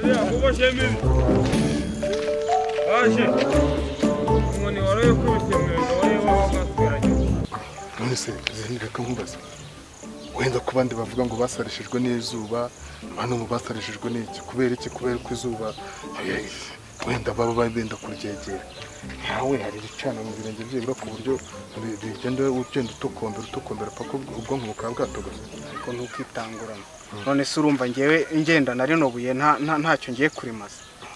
ufashe aje inkoni wari ukubise mwenda wari wagasweranye nonese ntibihinga nkubaza wenda ku bandi bavuga ngo basarishijwe n'izuba hano mu basarishijwe n'iki kubera iki kubera ko izuba eh, wenda baba benda kuryegera nkawe hari ibicana mu birenge byibura ku buryo bi- bigenda ugenda utokombera utokombera paka ubwo- ubwonko bukaba bwatogose ariko ntukitangurane none se urumva ngewe ngenda na rino buye nta- nta- ntacyo ngiye kurimaza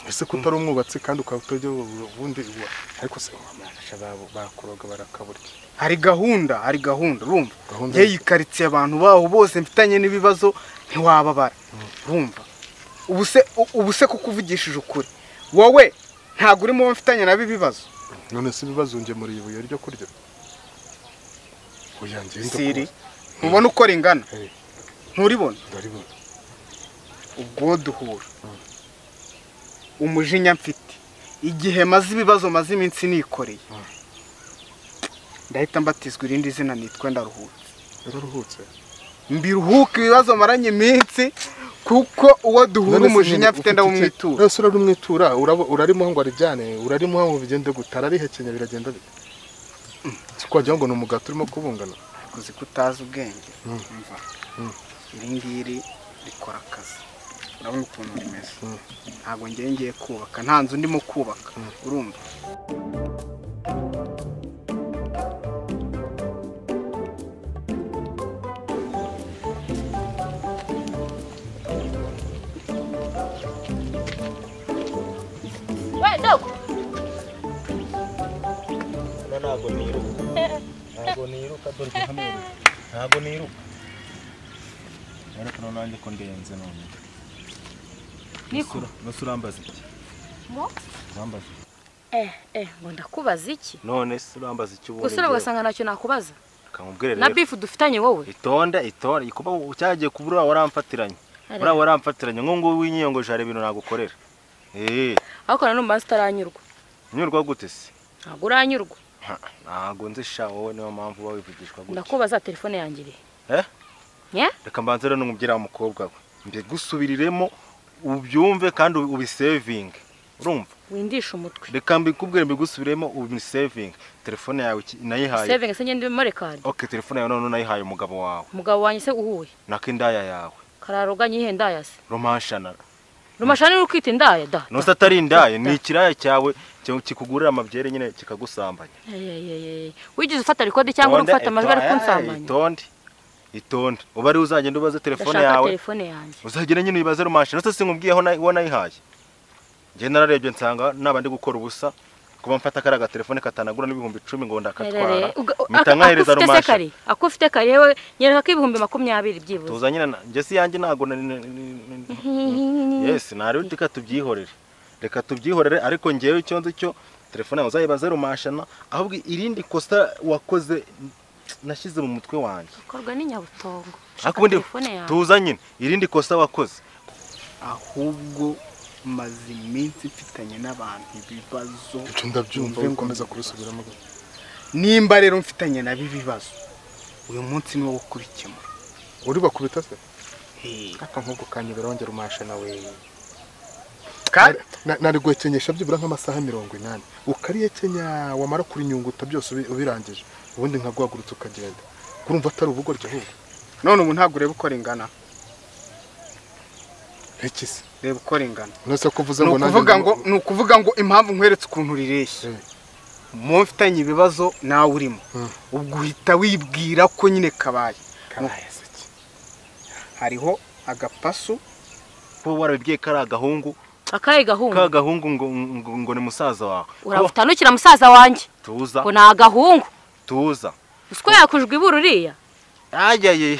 ese ko utari umwubatsi kandi ukaba utajya ubundi iwa ariko se Abasha babo bakuroga barakaburya hari gahunda hari gahunda urumva Gahunda ngewe yo- iyi karitsiye abantu baho bose mfitanye n'ibibazo ntiwababara urumva ubu se u- ubu se kuko uvugishije ukuri wowe ntabwo urimo uwo mfitanye nabo ibibazo none se ibibazo ngemuriye ibuye ryo kurya oya ngenda siri ntubona uko ringana Eh. nturibona ndaribona ubwo duhura umujinya mfite igihe maze ibibazo maze iminsi nikoreye ndahita mbatizwa irindi zina nitwa ndaruhutse yararuhutse mbiruhuka ibibazo maranye iminsi kuko uwo duhura None se umujinya nyine mfite ufite iki? ndawumwitura None se uramwitura urabo- urarimuha ngo arijyane urarimuha ngo bigende guta ararihekenya biragenda bite si kwagira ngo ni umugati urimo kubungana kuzi ko utazi ubwenge Mm. umva Mm. iri ngiri rikora akazi urabona ukuntu rimeze Mm. ntabwo ngiye ngiye kubaka nta nzu ndimo kubaka urumva we dogo ntabwo niruka ntabwo niruka dore ko hano ntabwo niruka ariko noneho nanjye ko ndenze none niko bose urambaza iki Ngo? urambaza eh eh ngo ndakubaza iki none se urambaza iki ubundi gusa ugasanga ntacyo nakubaza kamubwire na rero bifu dufitanye wowe itonde itonde kuba cyagiye kubura waramfatiranye Arebe. buriya waramfatiranye nk'ubu ngubu winyiyongoje hari ibintu nagukorera eee ariko nanone ubanza utaranyurwa nyurwa gute se ntabwo uranyurwa Ha, ntabwo nzi sha wowe niyo mpamvu uba wivugishwa gutya ndakubaza telefone yanjye irihe Eh? nye reka mbanze rero n'umubyeyi wa mukobwa we mbigusubiriremo ubyumve kandi ubi- ubisevinge urumva windisha umutwe reka mbikubwire mbigusubiremo ubisevinge telefone yawe iki- nayihaye saving se ngende muri card ok telefone yawe noneho nayihaye umugabo wawe umugabo wanjye se uhuye nako indaya yawe kararoga nyihe ndaya se romanshanara rumashani uri kwita indaya da nose atari indaya ni ikiraya cyawe ki- kikugurira amabyere nyine kikagusambanya Eh, eh, eh, eh. wigeze ufata rekodi cyangwa uri Itonde, gufata amajwi ari itonde, kunsambanya itonde itonde uba ari uzagenda ubaze telefone ndashaka yawe telefone yanjye uzagenda nyine uyibaze rumanshini ese sinkubwiyeho uwo nayihaye njye nararebye nsanga naba ndi gukora ubusa kuba mfata kariya gatelefone katanagura n'ibihumbi icumi ngo ndakatwara Erere, uga- mpita ak- nkahereza akufite se rumanshini kare akufite kare yewe nyereka ko ibihumbi makumyabiri byibuze tuza nyine na- njye si yanjye ntabwo na- ni- ni- ni- yesi ntari reka tubyihorere reka tubyihorere ariko ngewe icyo nzi cyo telefone yawe uzayibaze rumashana ahubwo irindi kosa wakoze nashyize mu mutwe wanjye bikorwa ni nyabutongo ariko ubundi telefone yawe. tuza nyine irindi kosa wakoze ahubwo maze iminsi mfitanye n'abantu ibibazo ibyo ndabyumva Wumve ngo ukomeza ni kubisubiramo nimba rero mfitanye nabo ibibazo uyu munsi ni wo kurikemura uri bakubita se aka nk'ubwo kanyobera wongera umasha nawe kandi Na- nari guhekenyesha byibura nk'amasaha mirongo inani ukarihekenya wamara kurinyunguta byose ubi- ubirangije ubundi nkaguhagurutse ukagenda urumva atari ubugoryi ahubwo none ubu ntabwo ureba uko ringana iki se reba uko ringana nonese ko uvuze ni ngo nanjye ukuvuga ndi- ngo ni ukuvuga ngo impamvu nkweretse ukuntu rireshya Eh. mu mfitanye ibibazo nawe urimo Mm. ubwo uhita wibwira ko nyine kabaye Kabaye se iki? hariho agapasu kuba warabibwiye kari agahungu akahe gahungu ka gahungu ngo, ngo, ngo ni musaza wawe urabutanukira musaza wanjye tuza ngo ni agahungu tuza usiko yakujwe ibura uriya ayaye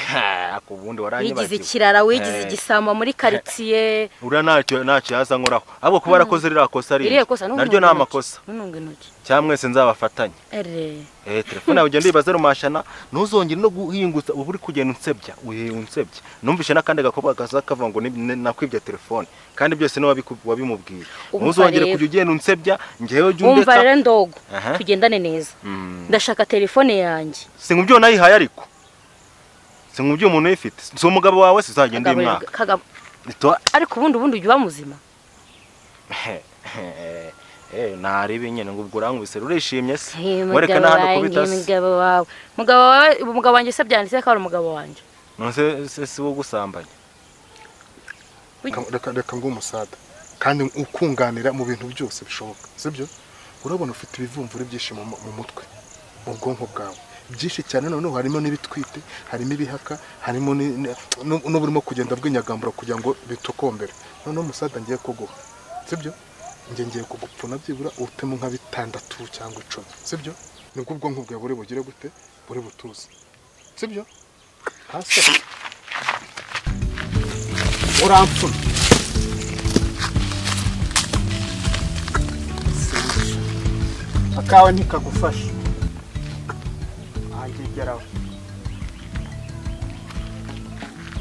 ku wigize bundi waranyibagiwe ikirara wigize Eh. igisambo muri karitsiye uriya ntacyo ntacyo yaza nkoraho ahubwo kuba warakoze ririya kosa rindi iriya kosa ntuntunge naryo ni intoki. amakosa ntuntunge intoki cyangwa mwese nzabafatanye ere eh telefone yawe ugenda uyibaze rumashana ntuzongere no guhingutsa uba uri kugenda unsebya uhe unsebya numvishe n'akandi gakobwa kaza kavuga ngo ni- ni- nakwibye telefone kandi byose niwe wabiku- wabimubwiye Umva ntuzongere rero. kujya ugenda unsebya njyewe jya wumva undeka rero ndogo Aha. tugendane neza Mm. ndashaka telefone yanjye sinkubyo nayihaye ariko sinkubyo umuntu uyifite si umugabo wawe sizagenda uyu Kagabo- mwaka Kagabo- Ito- ariko ubundi ubundi ujya uba muzima narebe nyine ngo ubwo urankubise urishimye se Hey, mwereka umugabo n'ahantu wanjye kubita se umugabo wawe umugabo wawe umugabo wanjye se byanditse ko ari umugabo wanjye nonse se si wo gusambanya Reka- reka reka ngo umusada kandi ukunganira mu bintu byose bishoboka sibyo urabona ufite ibivumvuri byinshi mu mu mutwe mu bwonko bwawe byinshi cyane noneho harimo n'ibitwite harimo ibihaka harimo ni- ni- nu- n'uburimo kugenda bwinyagambura kugira ngo bitokombere noneho umusaza ngiye kuguha sibyo njye ngiye kugupfuna byibura utemu nka bitandatu cyangwa icumi sibyo nibwo ubwonko bwawe buri bugire gute buri butuze sibyo hasi urampfuna akawe ntikagufasha ahangegeraho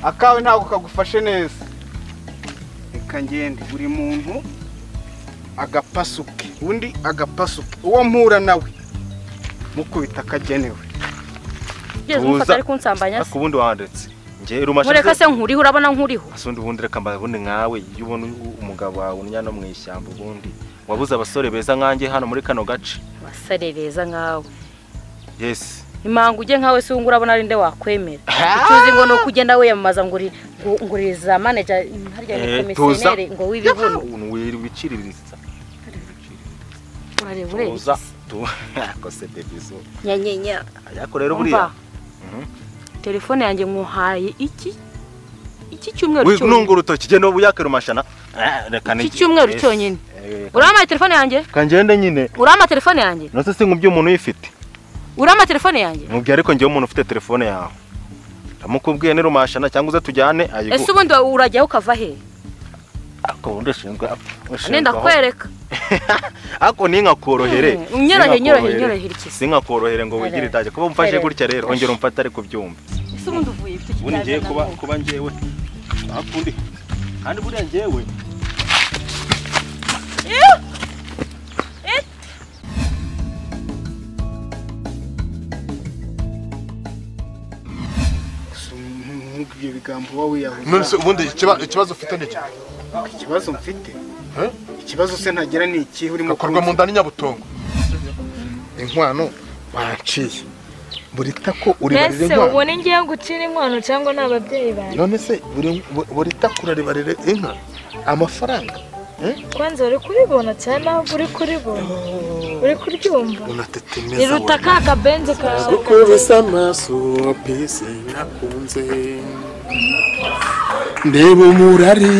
akawe ntabwo kagufashe neza reka ngende buri muntu agapasuke undi agapasuke uwo mpura nawe mukubita akagenewe ugeze Tuza. umufata ari kunsambanya ariko se ubundi wandetse njye rumasha mureka se nkuriho urabona nkuriho asundi ubundi reka mbaye ubundi nkawe iyo ubona umugabo wawe unya no mu ishyamba ubundi wabuze abasore beza nkanjye hano muri kano gace abasare beza nkawe yesi impanga ujye nkawe se ubu ngubu urabona ari nde wakwemera icyo uzi ngo ni ukugenda wiyamamaza ngo uri ngo- ngo uri za manaja harya ni Eh, tuza komisiyoneri ngo w'ibibuno wiciririza urareba ureba tuza tuza bebizo nyanyenya ariko rero buriya telefone yanjye nkuhaye iki iki cyumweru wi- nunga cyonyine urutoki genda ubuyake rumashana Eh, reka iki nige. cyumweru Yes. cyonyine Eh, urama telefone yanjye reka ngende nyine urama telefone yanjye nose se nkubyo umuntu uyifite urama telefone yanjye mubwiye ariko ngewe umuntu ufite telefone yawe ndamukubwiye ni rumashana cyangwa uze tujyane ese ayiguhe ubundi wa- urajyaho ukava he ariko ubundi ushinzwe ushinzwe nenda aho- kwereka ariko ninkakorohere Mm, unyorohe, unyorohe, Ninkakorohere. unyorohe iki? sinkakorohere ngo wigire Unyorohe. itajya kuba mfashe Unyorohe. gutya rero ongera umfatare ku byumva ese ubundi uvuye ifite ubundi ngiye ikiganiro kuba kuba ngewe akundi kandi buriya ngewe nkubwiye ibigambo wowe wiyahuza none se ubundi ikiba- ikibazo ufite ni iki ikibazo mfite Eh? ikibazo se ntagira ni ikihe urimo gakorwa mu kunzi- nda n'inyabutongo inkwano banciye buri tako uribarira mbese inkwano ubone ngiye gucira inkwano cyangwa ni ababyeyi banjye none se buri bu- buri tako uraribarira inka amafaranga kwanza uri kuribona cyane ntabwo uri kuribona uri kuryumva unatetemeza riruta ka kabenzi kawe gukubise amaso pisi nakunze ndeba umurari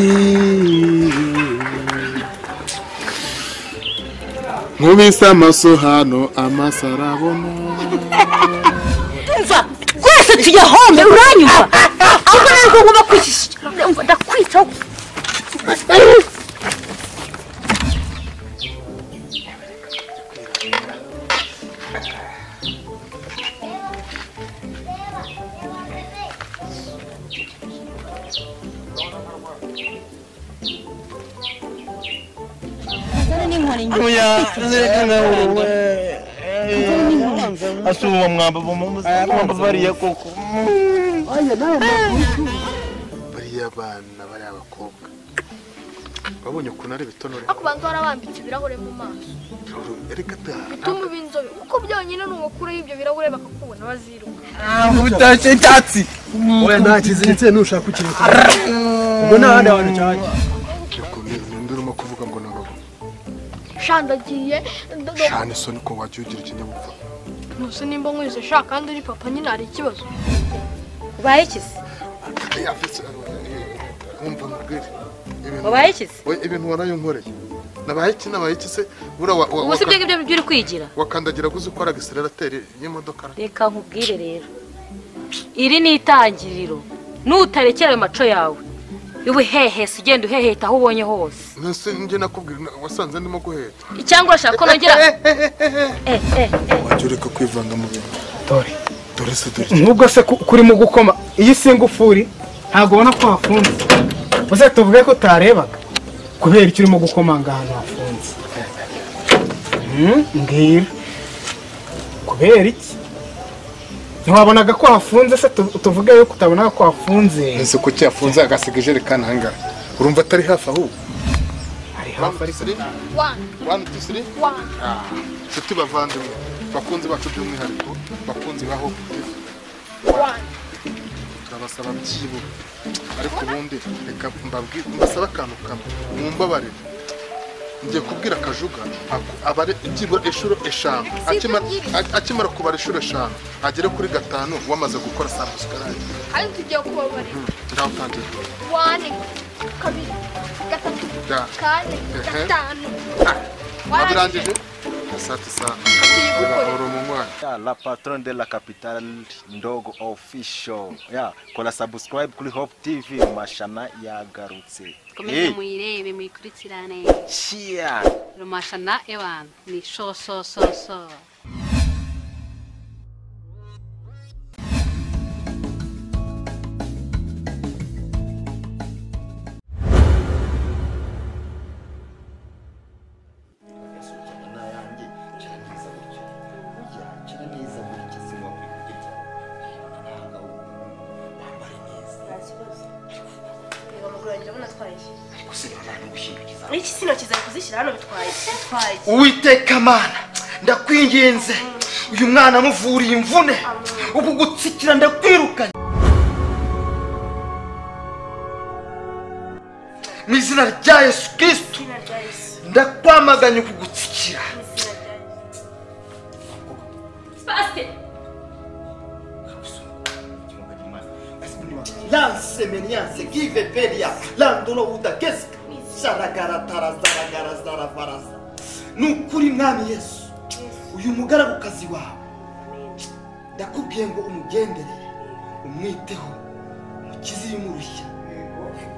nkubise amaso hano amaso arabona mva twese tuyahombe uranyumva ahubwo nari ko ngomba kwishyura ndakwitaho asuma mwamba mwamba bariya koko bariya bana bariya abakobwa babonye ukuntu ari ibitonore ariko ubanza warabambitse ibirahure mu maso reka ta bituma uba inzobe kuko byonyine ni ugukuraho ibyo birahure bakakubona baziruka oya nta kiziritse nushaka kukirekura ubwo nta handi hantu cyajya ninde urimo kuvuga ngo ni abagabo shandagiye cyane so niko wajya ugira ikinyabupfura ntusi nimba nkwize sha kandi uri papa nyine hari ikibazo ubaye ikizi wumva nkubwire ibintu wabaye ikizi Oya, ibintu waraye unkoreye nabaye iki nabaye iki se bura wa- wa- ubu si waka- ibyo ngibyo uri kwigira wakandagira guzi ukora agisirerateri y'imodoka reka nkubwire rero iri ni itangiriro nutarekera ayo maco yawe ubuhehese ugenda uheheta aho ubonye hose nese njye nakubwira na- wasanze ndimo guheta cyangwa urashaka ko nongera Eh, eh, eh. wajya ureka kwivanga mu bintu Dore. dore se dore nubwo se ku- kurimo gukoma iyo singufuri ntabwo ubona ko hafunze uze tuvuge ko utarebaga kubera icyo urimo gukomanga ahantu hafunze Hmm, mbwira kubera iki ntiwabonaga ko hafunze se tu- tuvuge yuko utabonaga ko hafunze nese kuki yafunze agasiga ijerekani ahangaha urumva atari hafi ahubwo ari hafi wani ariko tusiri wani wani tusiri wani inshuti bavandimwe bakunzi bacu by'umwihariko bakunzi ba hope TV. wani turabasaba byibuze ariko ubundi reka mbabwire mbasaba akantu kamwe mumbabarire ngiye kubwira akajuga ako- abare byibura inshuro eshanu akimara a- akimara kubara inshuro eshanu agere kuri gatanu wamaze gukora sambusa karangiye ariko tugiye kubabarira ngaho utangire wani kabiri gatatu Ya. kane Ehe. gatanu wabirangije asati saa tuyigukorera urahora umunywanyi Ya, la patron de la capital ndogo official ya kola subscribe kuri hope tv mashana yagarutse komeze Eh, muyirebe muyikurikirane cheers. rumashana ewana ni shosososo iki sino kizari kuzishyira hano bitwaye bitwaye uwiteka mana ndakwinginze uyu mwana amuvuriye imvune uku gutsikira ndakwirukanye mu izina rya yesu kirisito izina rya yesu ndakwamaganye uku gutsikira mu izina rya yesu lansemeniyanse giveperia landolo udakeska sharagaratarasaragarazaravarasa ni ukuri mwami yesu uyu mugaragukazi wawe ndakubwiye ngo umugenderere umwiteho umukize irimo urushya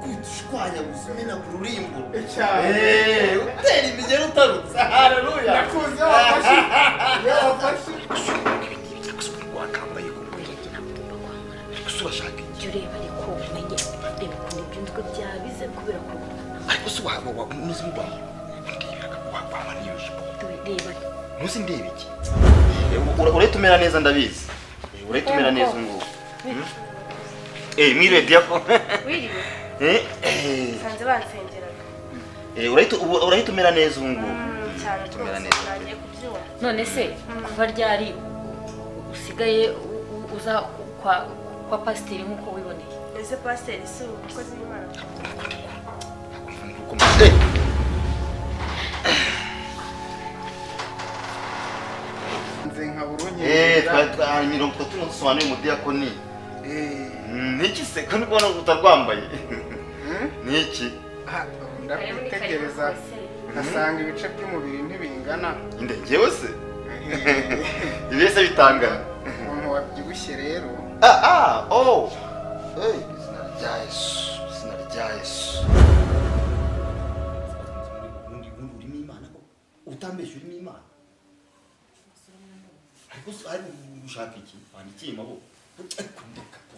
kwitishwanya gusumina ku rurimbo Eh, utera imigero utarutse haleluya ndakuzi wafashe wakambaye ku ariko se urashaka iki jya ureba ariko umenye reba ukuntu ibyunzwe byabize kubera kurwana ariko se waba waba unuze imbaho wakwama n'iyo jipo reba ntuzi ndeba iki urahita umera neza ndabizi Eh, urahita umera neza ubu ngubu Hmm? Eh, mwiredi yako wiriwe Eh, eh, usanze bansengeraga eh, urahita ubu- urahita umera neza ubu ngubu Mm, cyane Tumera rwose neza. ntangiye kubyumva none se kuva ryari usigaye u- u- uza kwa kwa pasiteri nk'uko wiboneye ese pasiteri si umukozi w'imana Eh, eh, twari twa- mirongo itatu nasobanuye umudiyakoni Mm, niki se ko ndikubona utarwambaye niki ndakwitegereza nkasanga ibice by'umubiri ntibingana inde njyewe se ibese bitangana umuntu wabyibushye rero ah ah oh hey izina rya yesu izina rya yesu ubundi ubundi urimo imana utambeshya urimo imana ariko se ariko ushaka iki wandikiye amaboko ariko ndeka po